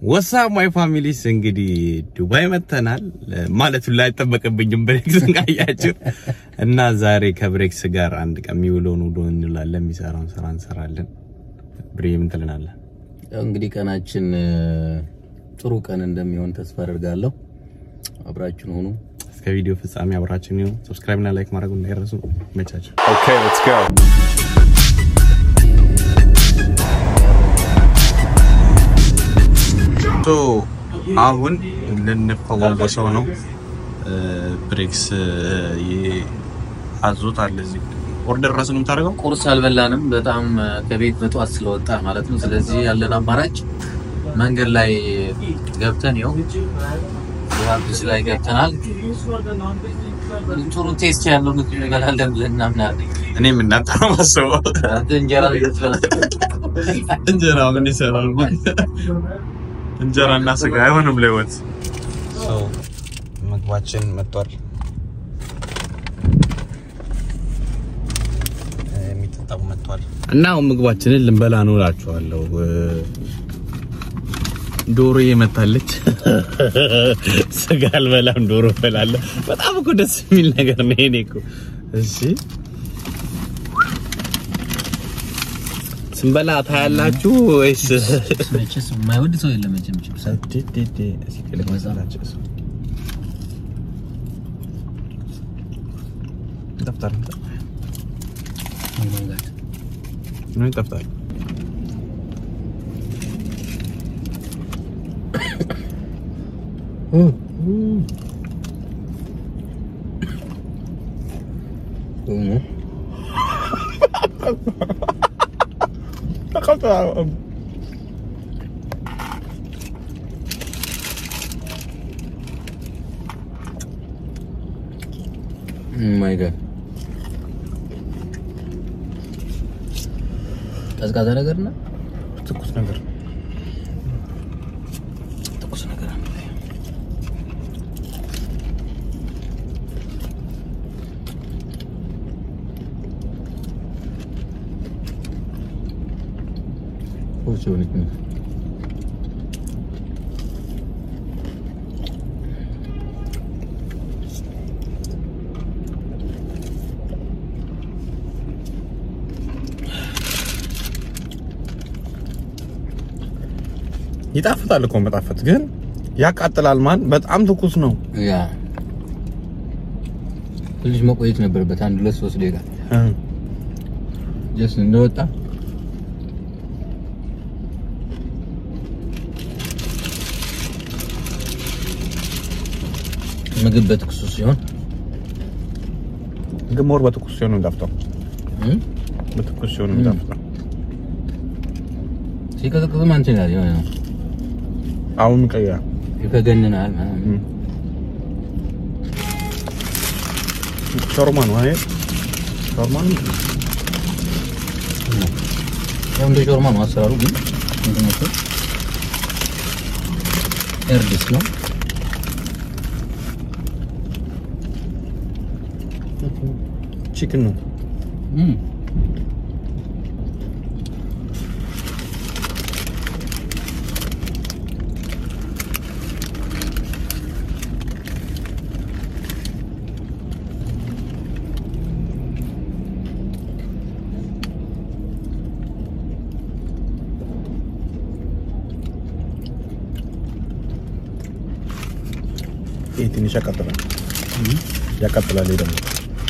ወሳ ማይ ፋሚሊስ እንግዲህ ዱባይ መተናል ማለት ላይ አይጠበቅብኝም። ብሬክስ ካያችሁ እና ዛሬ ከብሬክስ ጋር አንድ ቀን የሚውለውን ውሎ እንላለን፣ የሚሰራውን ስራ እንሰራለን። ብሬ ምን ትለናለህ? ያው እንግዲህ ቀናችን እ፣ ጥሩ ቀን እንደሚሆን ተስፋ አደርጋለሁ። አብራችን ሆኑ። እስከ ቪዲዮ ፍጻሜ አብራችን ይሁን። ሰብስክራይብ እና ላይክ ማድረግ እንዳይረሱ። መቻቸው Okay, let's go. ሶ አሁን ልንፈዋወሰው ነው። ብሬክስ አዞት አለ እዚህ ኦርደር ራሱ ነው የምታደርገው። ቁርስ አልበላንም። በጣም እ፣ ከቤት በጠዋት ስለወጣ ማለት ነው። ስለዚህ ያለን አማራጭ መንገድ ላይ ገብተን ይኸው ሀብስ ላይ ገብተናል። ጥሩ ቴስት ያለው ምግብ እንበላለን ብለን እናምናለን። እኔም እናንተ ነው ማስበው አንተ እንጀራ ልትበላ እንጀራ ምን ይሰራል? እንጀራ እና ስጋ አይሆንም ለህይወት። ምግባችን መጥቷል። የሚጠጣው መጥቷል እና አሁን ምግባችንን ልንበላ ነው እላችኋለሁ። ዶሮ የመታለች ስጋ አልበላም፣ ዶሮ እበላለሁ። በጣም እኮ ደስ የሚል ነገር ነው። ይሄኔ እኮ እሺ ስንበላ ታያላችሁ ወይስ መቼስ የማይወድ ሰው የለም። መቼም ችብስ ይጠፍጣል መንጋት ምን ይጠፍጣል? ማይ ጋድ ቀዝቃዛ ነገር እና ትኩስ ነገር ትኩስ ነገር አለ። ቁርስ የሆነች ነው። ይጣፍጣል እኮ መጣፈጥ ግን ያቃጥላል። ማን በጣም ትኩስ ነው። ያ ትንሽ መቆየት ነበረበት። አንድ ሁለት ሶስት ደቂቃ ጀስት እንደወጣ ምግብ በትኩሱ ሲሆን ግን ሞር በትኩስ ሲሆን ነው የሚጣፍጠው። እም፣ በትኩስ ሲሆን ነው የሚጣፍጠው። ሲቀዘቅዝም አንተ ይላል የሆነ ነው አሁን ቀያ ይፈገንናል ምናምን። ሾርማ ነው አይደል? ሾርማ ነው። ያው እንደ ሾርማ ነው አሰራሩ፣ ግን እንትን ነው ኤርድስ ነው። ቺክን ነው። እም፣ ይሄ ትንሽ ያቃጥላል። ያቃጥላል። ይሄ ደግሞ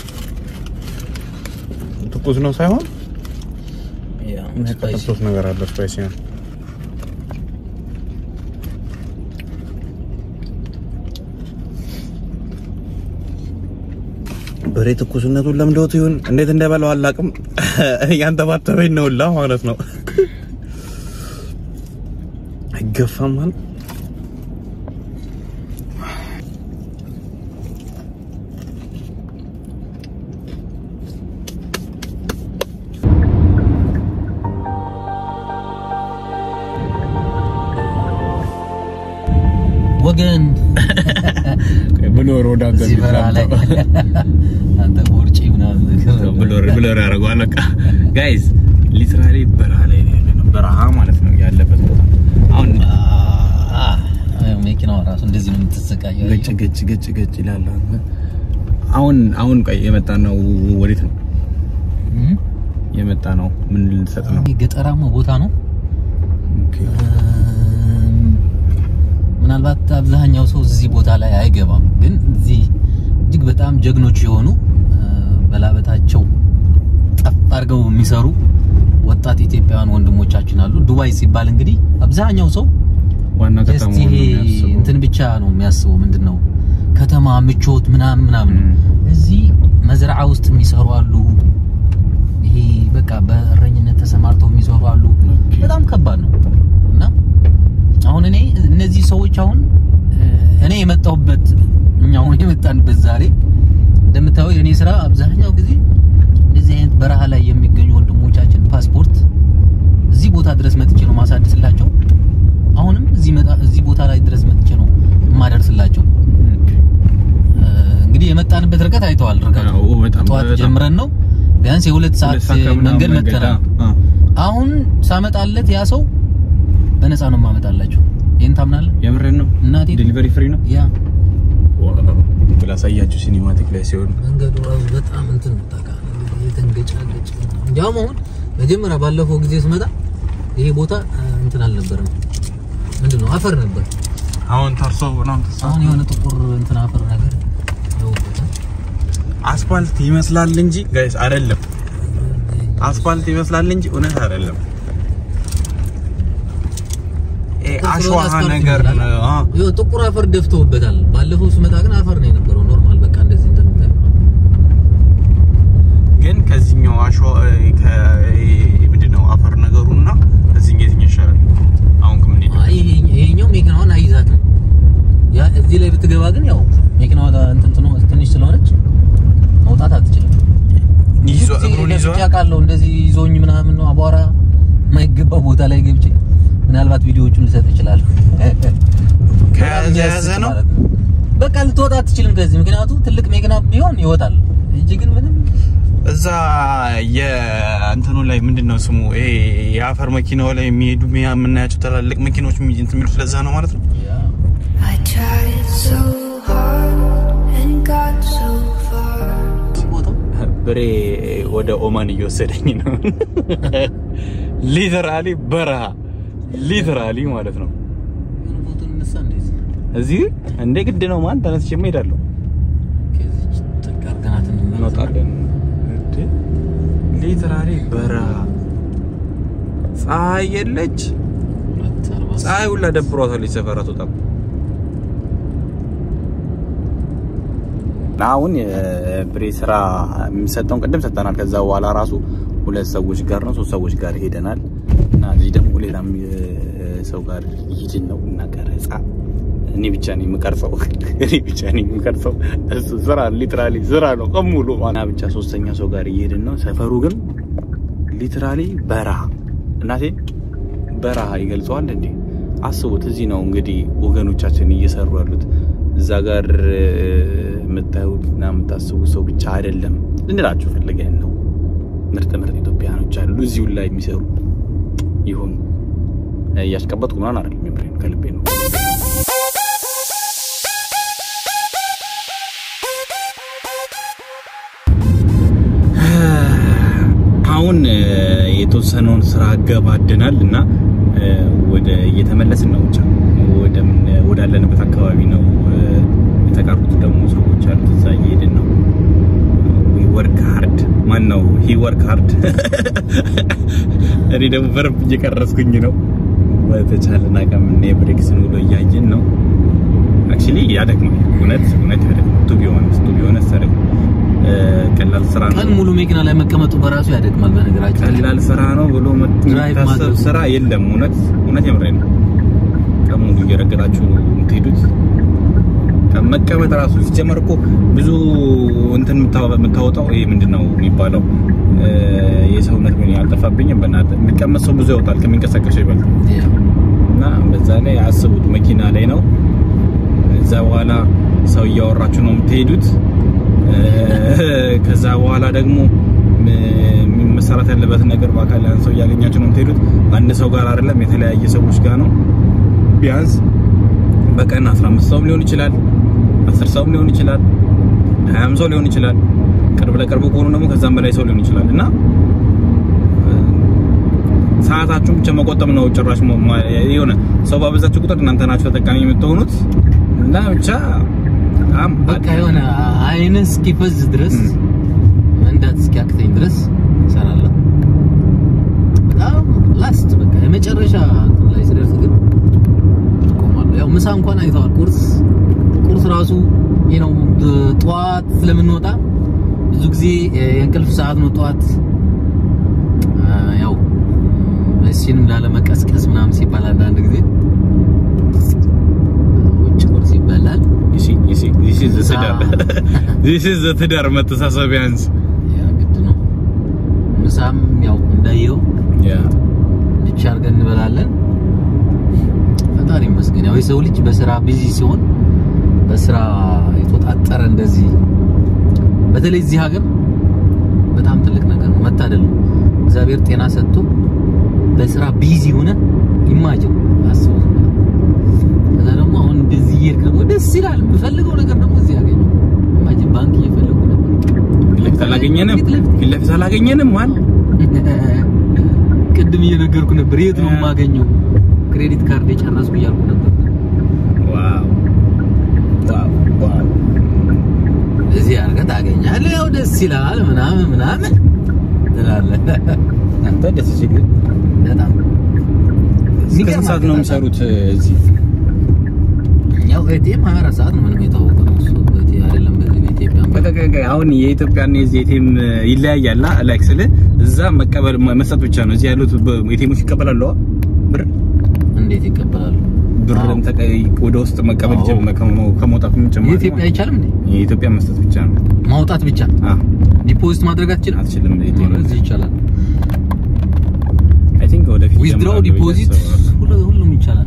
ትኩስ ነው ሳይሆን ያ የሚያቃጥል ስፓይሲ ሶስት ነገር አለ። ስፓይሲ ነው። በሬ ትኩስነቱን ለምዶት ይሁን እንዴት እንደበላው አላውቅም። ያንተባተበኝ ነው ሁላ ማለት ነው። አይገፋም ማለት ወገን ብሎር ወደ አንተ እዚህ በረሃ ላይ አንተ ቦርጪ ምናምን ብሎር ብሎር ያደርገዋል። በቃ ጋይዝ ሊትራሊ በረሃ ላይ ነው ያለነው። በረሃ ማለት ነው ያለበት ቦታ። አሁን እንደዚህ ነው የምትሰቃየው። ገጭ ገጭ ገጭ ገጭ ይላል። አሁን አሁን ቆይ የመጣ ነው ወዴት ነው እም? የመጣ ነው? ምን ልንሰጥ ነው? ይሄ ገጠራማ ቦታ ነው። ኦኬ እም፣ ምናልባት አብዛኛው ሰው እዚህ ቦታ ላይ አይገባም፣ ግን እዚህ እጅግ በጣም ጀግኖች የሆኑ እ፣ በላበታቸው ጠፍ አድርገው የሚሰሩ ወጣት ኢትዮጵያውያን ወንድሞቻችን አሉ። ዱባይ ሲባል እንግዲህ አብዛኛው ሰው ዋና ጀስት ከተማ ይሄ እንትን ብቻ ነው የሚያስበው። ምንድን ነው ከተማ ምቾት ምናምን ምናምን ነው። እዚህ መዝረዓ ውስጥ የሚሰሩ አሉ። ይሄ በቃ በእረኝነት ተሰማርተው የሚሰሩ አሉ። በጣም ከባድ ነው እና አሁን እኔ እነዚህ ሰዎች አሁን እ፣ እኔ የመጣሁበት እኛ አሁን የመጣንበት ዛሬ እንደምታየው የእኔ ስራ አብዛኛው ጊዜ እንደዚህ አይነት በረሃ ላይ የሚገኙ ወንድሞቻችን ፓስፖርት እዚህ ቦታ ድረስ መጥቼ ነው ማሳደስላቸው። አሁንም እዚህ መጣ እዚህ ቦታ ላይ ድረስ መጥቼ ነው የማደርስላቸው። እ፣ እንግዲህ የመጣንበት ርቀት አይተዋል። ርቀቱ አዎ፣ በጣም ጠዋት በጣም። ጀምረን ነው ቢያንስ የሁለት ሰዓት ሁለት ሰዓት ከምናምን መንገድ መንገድ፣ መተናል። አዎ። አሁን ሳመጣለት ያ ሰው በነፃ ነው የማመጣላቸው። ይሄን ታምናለህ? የምሬን ነው። እናቴ ዴሊቨሪ ፍሪ ነው። ያ ላሳያችሁ ሲኒማቲክ ላይ ሲሆን መንገዱ ራሱ በጣም እንትን ታካ የተንገጫገጭ እንዲያውም አሁን መጀመሪያ ባለፈው ጊዜ ስመጣ ይሄ ቦታ እ፣ እንትን አልነበረም። ምንድን ነው አፈር ነበር። አሁን ታርሶ ምናምን ተሳ አሁን የሆነ ጥቁር እንትን አፈር ነገር ያውበታል። አስፋልት ይመስላል እንጂ ጋይስ አይደለም። አስፋልት ይመስላል እንጂ እውነት አይደለም። ኤ አሸዋ አስፋልት ነገር ይመስላል። ነው። አዎ። ይኸው ጥቁር አፈር ደፍተውበታል። ባለፈው ስመጣ ግን አፈር ነው የነበረው። ኖርማል በቃ እንደዚህ እንደምታየው ግን ከዚህኛው አሸዋ ከ ምንድን ነው አፈር ነገሩና ከዚህኛው የትኛው ይሻላል? አሁን ከምን ሄደ? አይ ይሄ- ይሄኛው መኪናዋን አይዛትም። ያ እዚህ ላይ ብትገባ ግን ያው መኪናዋ እንትን ትኖ ትንሽ ስለሆነች መውጣት አትችልም። ይዞ ብዙ ጊዜ እግሩን ይዞ ለፍቼ አውቃለሁ። እንደዚህ ይዞኝ ምናምን ነው አቧራ የማይገባ ቦታ ላይ ገብቼ ምናልባት ቪዲዮዎቹን ልሰጥ እችላለሁ። ከያዘ ያዘ ነው። ማለት በቃ ልትወጣ አትችልም ከዚህ ምክንያቱ ትልቅ መኪና ቢሆን ይወጣል እንጂ ግን ምንም እዛ የእንትኑ ላይ ምንድን ነው ስሙ? ይሄ የአፈር መኪናው ላይ የሚሄዱ ሚያ- የምናያቸው ትላልቅ መኪናዎች የሚ- እንትን የሚሉት ለዛ ነው ማለት ነው። I tried so hard and got so far. ቦታው ብሬ ወደ ኦማን እየወሰደኝ ነው። ሊተራሊ በረሃ ሊተራሊ ማለት ነው። ግን ፎቶ እንነሳ እንደዚህ እዚህ እንደ ግድ ነው ማን ተነስቼ እሄዳለሁ። ከዚች ጥግ አድርገናት እንመለስ። እንወጣለን። ሊተራሊ በረሃ ፀሐይ የለች። ሁለት አርባ ፀሐይ ሁላ ደብሯታል። ሰፈራ ትወጣም አሁን የብሬ ስራ የሚሰጠውን ቅድም ሰጠናል። ከዛ በኋላ ራሱ ሁለት ሰዎች ጋር ነው ሶስት ሰዎች ጋር ሄደናል እና እዚህ ደግሞ ሌላም የ- ሰው ጋር ይሄድን ነው እና ቀረጻ እኔ ብቻ ነኝ የምቀርጸው። እኔ ብቻ ነኝ የምቀርጸው። እሱ ስራ ሊትራሊ ስራ ነው ቀን ሙሉ እና ብቻ ሶስተኛ ሰው ጋር እየሄድን ነው። ሰፈሩ ግን ሊትራሊ በረሃ እናቴ በረሃ ይገልጸዋል እንዴ? አስቡት። እዚህ ነው እንግዲህ ወገኖቻችን እየሰሩ ያሉት። እዛ ጋር እ፣ የምታዩት እና የምታስቡት ሰው ብቻ አይደለም ልንላችሁ ፈልገን ነው። ምርጥ ምርጥ ኢትዮጵያኖች አሉ እዚሁ ላይ የሚሰሩ ይሁን እያስቀበጥኩ ምናምን አይደለም፣ የምሬን ከልቤ ነው። አሁን እ፣ የተወሰነውን ስራ አገባደናል እና እ፣ ወደ እየተመለስን ነው። ብቻ ወደ ምን- ወዳለንበት አካባቢ ነው። እ፣ የተቀሩት ደግሞ ሰዎች አሉ፣ እዛ እየሄድን ነው። ዊ ወርክ ሃርድ ማን ነው ሂ ወርክ ሃርድ። እኔ ደግሞ በረብ እየቀረስኩኝ ነው። በተቻለን አቅም እኔ ብሬክስን ውሎ እያየን ነው። አክቹሊ ያደክማል። እውነት እውነት ያደክማል። ቱ ቢሆንስ ቱ ቢሆንስ ያደክማል። እ፣ ቀላል ስራ ነው ቀን ሙሉ መኪና ላይ መቀመጡ በራሱ ያደክማል። በነገራችን ላይ ቀላል ስራ ነው ብሎ ድራይቭ የሚታሰብ ማድረግ። ስራ የለም። እውነት እውነት የምሬን ነው። ቀን ሙሉ እየረገጣችሁ የምትሄዱት ቀን መቀመጥ ራሱ ሲጀመር እኮ ብዙ እንትን የምታ- የምታወጣው ይሄ ምንድን ነው የሚባለው እ፣ የሰውነት ምን ያልጠፋብኝም በእናትህ የሚቀመጥ ሰው ብዙ ያወጣል ከሚንቀሳቀሰው ይበልጥ ያው እና በዛ ላይ አስቡት መኪና ላይ ነው። እዛ በኋላ ሰው እያወራችሁ ነው የምትሄዱት። እ፣ ከዛ በኋላ ደግሞ ም- መሰራት ያለበትን ነገር በአካል ያን ሰው እያገኛችሁ ነው የምትሄዱት። አንድ ሰው ጋር አይደለም፣ የተለያየ ሰዎች ጋር ነው። ቢያንስ በቀን 15 ሰውም ሊሆን ይችላል፣ 10 ሰውም ሊሆን ይችላል፣ 20 ሰው ሊሆን ይችላል። ቅርብ ለቅርብ ከሆኑ ደግሞ ከዛም በላይ ሰው ሊሆን ይችላል እና ሰዓታችሁን ብቻ መቆጠብ ነው። ጭራሽ ሞ- ማ- የሆነ ሰው ባበዛችሁ ቁጥር እናንተ ናችሁ ተጠቃሚ የምትሆኑት እና ብቻ በጣም በቃ የሆነ አይንህ እስኪፈዝ ድረስ ም። መንዳት እስኪያቅተኝ ድረስ እሰራለሁ። በጣም ላስት በቃ የመጨረሻ እንትን ላይ ስደርስ ግን እቆማለሁ። ያው ምሳ እንኳን አይተዋል። ቁርስ ቁርስ ራሱ ይህ ነው ጠዋት ስለምንወጣ ብዙ ጊዜ የእንቅልፍ ሰዓት ነው ጠዋት። አ፣ ያው እሲንም ላለመቀስቀስ ምናምን ሲባል አንዳንድ ጊዜ ውጭ ቁርስ ይበላል። you see, you see, this is the ትዳር this is the ትዳር መተሳሰብ ቢያንስ ያ ግድ ነው። ምሳም ያው እንዳየው ያ ብቻ አድርገን እንበላለን። ፈጣሪ ይመስገን። ያው የሰው ልጅ በስራ ቢዚ ሲሆን በስራ የተወጣጠረ እንደዚህ በተለይ እዚህ ሀገር በጣም ትልቅ ነገር ነው፣ መታደል ነው። እግዚአብሔር ጤና ሰጥቶ በስራ ቢዚ ሆነ ኢማጅን አስቡ። ዝም ብለህ። ከዛ ደግሞ አሁን እንደዚህ እየሄድክ ደግሞ ደስ ይላል። የምፈልገው ነገር ደግሞ እዚህ ያገኘው ኢማጅን ባንክ እየፈለጉ ነበር ፊት ለፊት አላገኘንም ፊት ለፊት ፊት ለፊት አላገኘንም ማን ቅድም እየነገርኩ ነበር። የት ነው የማገኘው? ክሬዲት ካርድ የጨረስኩ እያልኩ ነበር። ዋው ዋው ዋው እዚህ አድርገህ ታገኛለህ። ያው ደስ ይላል ምናምን ምናምን ትላለህ። አንተ ደስ ሲል በጣም እስከ ስንት ሰዓት ነው የሚሰሩት እዚህ ያው ኤቲኤም 24 ሰዓት ነው ምንም የታወቀ ነው እሱ በቲ አይደለም በዚህ በኢትዮጵያ በቃ በቃ በቃ አሁን የኢትዮጵያና የዚህ ኤቲኤም ይለያያል። ላይክ ስለ እዛ መቀበል መስጠት ብቻ ነው። እዚህ ያሉት ኤቲኤሞች ይቀበላሉ አ? ብር እንዴት ይቀበላሉ? ብርም ተቀይ ወደ ውስጥ መቀበል አዎ። ይችላል። ከመ- ከመውጣት ምን ጭማሪ የኢትዮጵያ አይቻልም እንዴ? የኢትዮጵያ መስጠት ብቻ ነው። ማውጣት ብቻ አ ዲፖዚት ማድረግ አትችልም? አትችልም። ኤቲኤም እዚህ ይቻላል። አይ ቲንክ ወደፊት ዊዝድሮው ይጀምራሉ ብዬ ዲፖዚት አስባለሁ። ሁሉ- ሁሉም ይቻላል።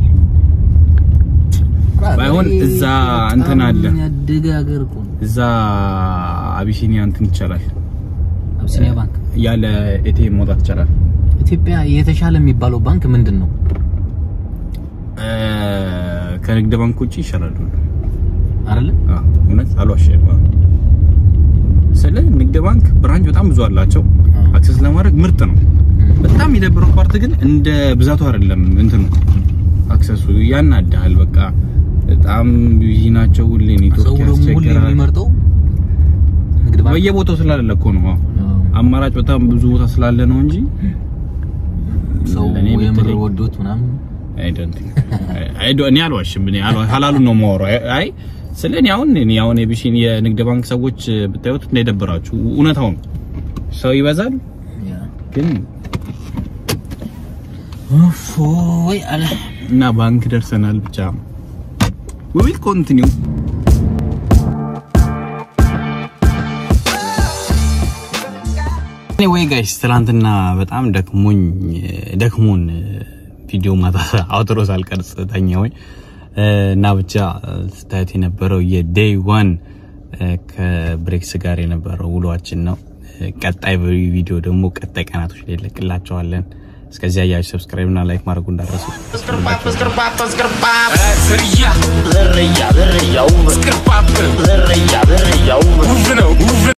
ባይሆን እዛ እንትን አለ። በጣም ያደገ ሀገር እኮ ነው። እዛ አቢሲኒያ እንትን ይቻላል። አቢሲኒያ ባንክ ያለ ኤቲኤም መውጣት ይቻላል። ኢትዮጵያ የተሻለ የሚባለው ባንክ ምንድን ነው? እ ከንግድ ባንክ ውጪ ይሻላል ሁሉ አይደለ? አዎ እውነት አልዋሽም። አዎ። ስለ ንግድ ባንክ ብራንች በጣም ብዙ አላቸው። አዎ። አክሰስ ለማድረግ ምርጥ ነው። በጣም የደበረው ፓርት ግን እንደ ብዛቱ አይደለም። እንትኑ አክሰሱ ያናዳል። በቃ በጣም ቢዚ ናቸው። ሁሌ ሰው ኔትወርክ ደግሞ ሁሌ ያስቸግራል። የሚመርጠው ንግድ ባንክ በየቦታው ስላለ እኮ ነው። አዎ። አዎ። አማራጭ በጣም ብዙ ቦታ ስላለ ነው እንጂ ሰው ለእኔ የምር በተለይ- ወዶት ምናምን አይ ዶንት ቲንክ አይ ዶ እኔ አልዋሽም። እኔ አልዋ- ሀላሉን ነው የማወራው። አይ- አይ ስለ እኔ አሁን እኔ አሁን የቢሽን የንግድ ባንክ ሰዎች ብታዩት እንዳይደብራችሁ እውነታው ነው። ሰው ይበዛል ያ ግን ኦፎይ አለ እና ባንክ ደርሰናል። ብቻ we will continue anyway guys ትናንትና በጣም ደክሞኝ ደክሞን ቪዲዮ ማታ አውትሮ ሳልቀርጽ ተኛሁኝ እና ብቻ ስታዩት የነበረው የዴይ ዋን ከብሬክስ ጋር የነበረው ውሏችን ነው። ቀጣይ ቪዲዮ ደግሞ ቀጣይ ቀናቶች ላይ ለቅላቸዋለን። እስከዚያ ያያችሁ ሰብስክራይብ እና ላይክ ማድረጉ እንዳትረሱ። Zerria, zerria, zerria, zerria, zerria, zerria,